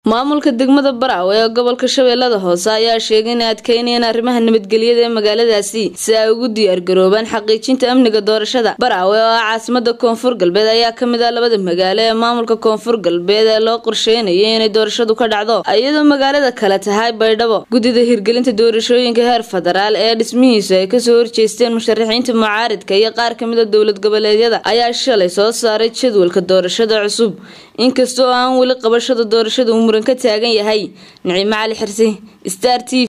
maamulka degmada baraawe ee gobolka shabeellada hoose ayaa sheegay inay adkeynayaan arrimaha nabadgelyada ee magaaladaasi si ay ugu diyaargaroobaan xaqiijinta amniga doorashada baraawe oo ah caasimada koonfur galbeed ayaa kamid ah labada magaalo ee maamulka koonfur galbeed ee loo qorsheynayay inay doorashadu ka dhacdo iyadoo magaalada kale tahay baydhabo guddida hirgelinta doorashooyinka heer federaal ee dhismihiisu ay kasoo horjeesteen musharaxiinta mucaaridka iyo qaar kamid a dowlad goboleedyada ayaa shalay soo saaray jadwalka doorashada cusub inkastoo aan weli qabashada doorashada uu muran ka taagan yahay naciimo cali xirsi star t